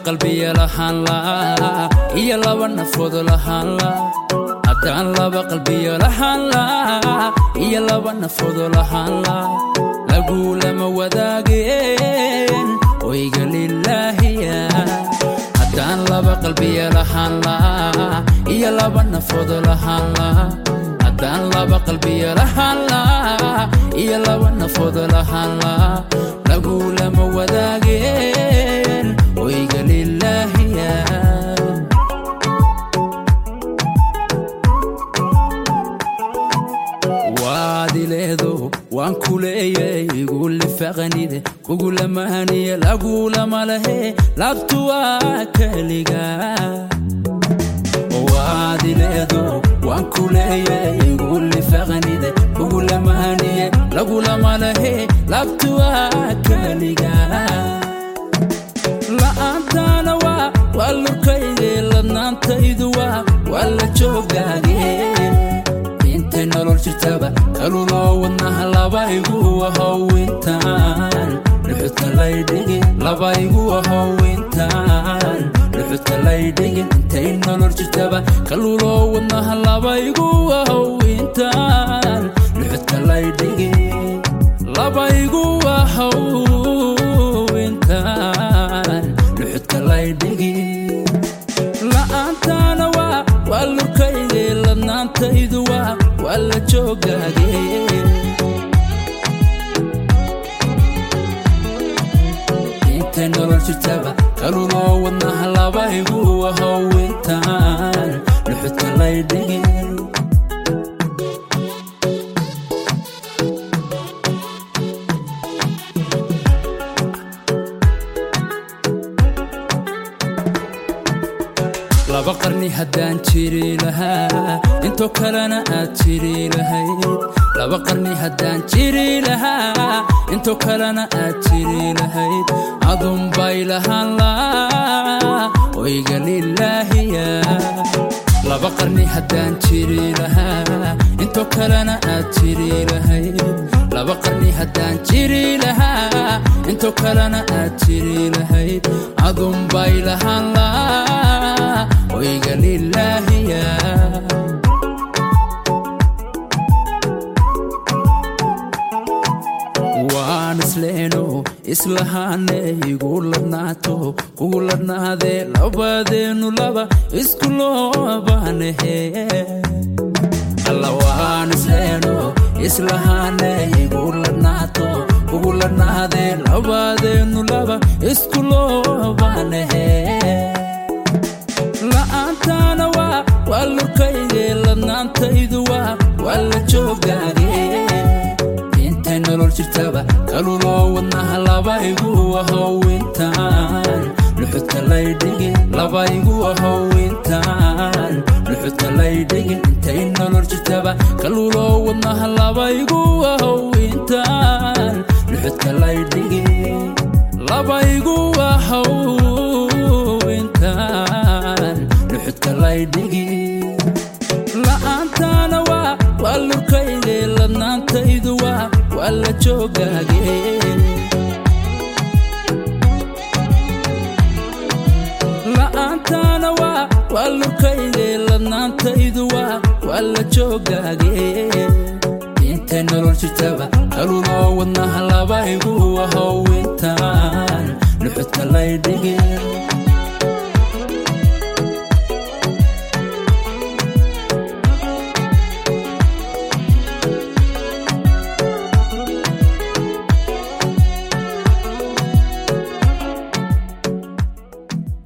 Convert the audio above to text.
qalbiya lahaan laa iyo laba nafood lahaan laa haddaan laba qalbiya lahaan laa iyo laba nafood lahaan laa lagulama wadaageen oyga lilaahiya haddaan laba qalbiya lahaan laa iyo laba nafood lahaan laa haddaan laba qalbiya lahaan laa iyo laba nafood lahaan laa lagulama wadaageen oyga lilaahiya waadileedo waan ku leeyay igu lifaqanide kugulamahaniye lagulama lahe labtu waa keliga waadileedo waan ku leeyay igu lifaqanide kugulamahaniye lagulama lahe labtu waa keliga la'aantaana waa waa lurkayde ladnaantaydu waa waa la joogaage intay nolol jirtaba kaluloo wadnaha labaygu ahowintaan dhuxudka laydhigin labaygu ahowintaan dhuxudka laydhigin intay nolol jirtaba kaluloo wadnaha labaygu ahowintaan dhuxudka laydhigin labaygu ahowintaan dhuxudka laydhigin la'aantaana waa waa lurkayde ladnaantaydu waa waa la joogaage intay nolol jirtaba kaluloo wadnaha labaygu ahowintaan dhuxudka laydhigin laba qarni haddaan jiri lahaa intoo kalena aad jiri lahayd laba qarni haddaan jiri lahaa intoo kalena aad jiri lahayd adunbay lahaan laa oyga lilaahiya laba qarni haddaan jiri lahaa intoo kalena aad jiri lahayd laba qarni haddaan jiri lahaa intoo kalena aad jiri lahayd adunbay lahaan laa oyga lilaahiya waan isleeno islahaane igu ladnaato kugu ladnaadee labadeennu laba isku loobaanahe alla waan isleeno islahaane igu ladnaato kugu ladnaadee labadeennu laba isku loobaanahe la'aantaana waa waa lurkayde ladnaantaydu waa waa la joogaage intay nolol jirtaba kaluloo wadnaha labaygu ahowintaan dhuxudka laydhigin labaygu ahowintaan dhuxudka laydhigin intay nolol jirtaba kaluloo wadnaha labaygu ahowintaan dhuxudka laydhigin labaygu ahowintaan dhuxudka laydhigin la'aantaana waa waa lurkayde ladnaantaydu waa waa la joogaage la'aantaana waa waa lurkayde ladnaantaydu waa waa la joogaage intay nolol jirtaba kaluloo wadnaha labaygu ahowintaan dhuxudka laydhigin